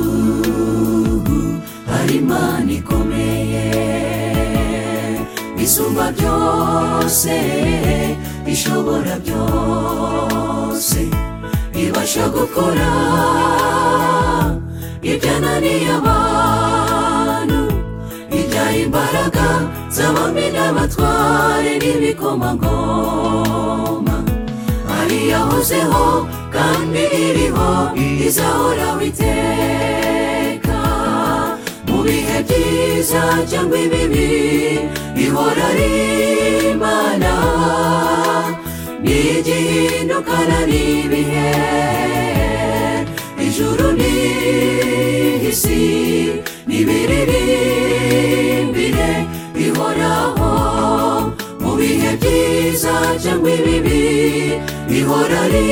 cy'uruhu hari imana ikomeye isumba byose ishobora byose ibasha gukora ibyananiye abantu ibyaha imbaraga z'abami n'abatware n'ibikomangoma ari yahozeho kandi iriho izahoraho iteka mu bihe byiza cyangwa ibibi ihora ari imana ntigihindukana n'ibihe ijuru n'isi n'ibiririmbire bihoraho mu bihe byiza cyangwa ibibi ihora ari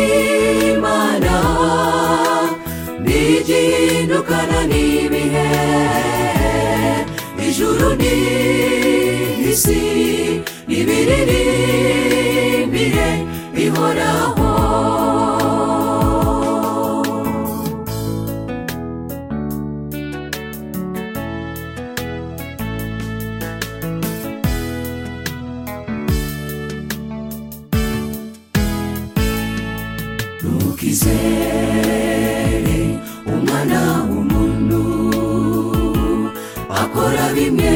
imana ntigihindukana n'ibihe ijuru n'isi n'ibiririmbire bihoraho ntukizere umwana w'umuntu akora bimwe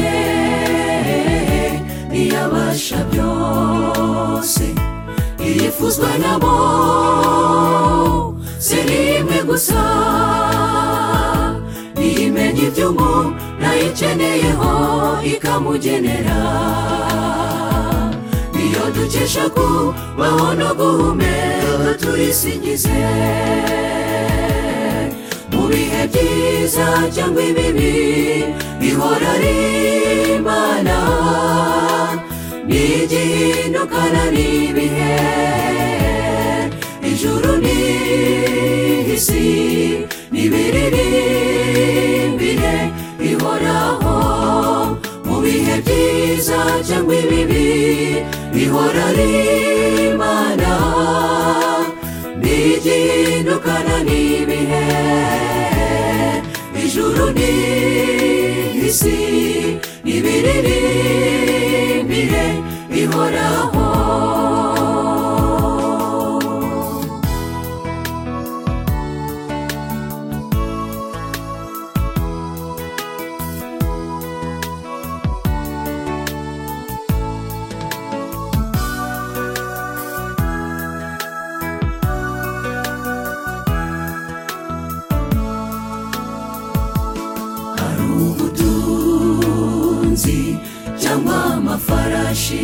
ntiyabasha byose yifuzwa nabo si rimwe gusa ntimenya ibyo ngo nayikeneyeho ikamugenera niyo dukesha kubaho no guhumeka turisingize mu bihe byiza cyangwa ibibi ihora ari imana ntigihindukana n'ibihe ijuru n'isi n'ibiririmbire bihoraho mu bihe byiza cyangwa ibibi ihora ari imana ntigihindukana n'ibihe ijuru n'isi n'ibiririmbire bihoraho hari ubutunzi cyangwa amafarashi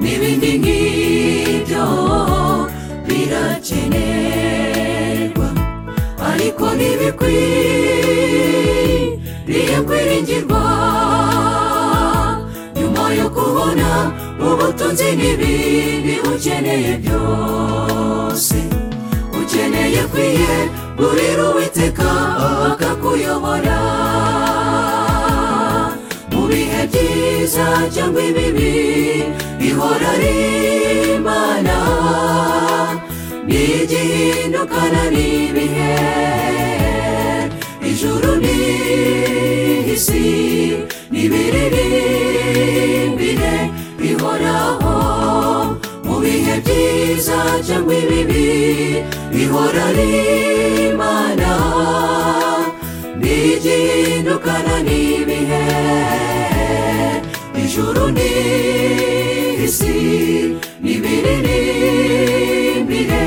n'ibindi nk'ibyo birakenerwa ariko ntibikwiriye kwiringirwa nyuma yo kubona ubutunzi n'ibindi ukeneye byose ukeneye kwiye burira uwiteka akakuyobora mu bihe byiza cyangwa ibibi ihora ari imana ntigihindukana n'ibihe ijuru n'isi n'ibiririmbire bihoraho mu bihe byiza cyangwa ibibi ihora ari imana ntigihindukana n'ibihe ijuru n'isi n'ibiririmbire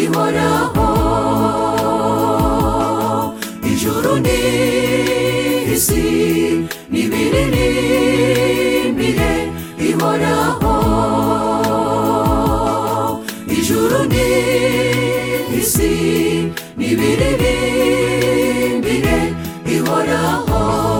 ihoraho ijuru n'isi n'ibiririmbire ihoraho ijuru n'isi n'ibiririmbire ihoraho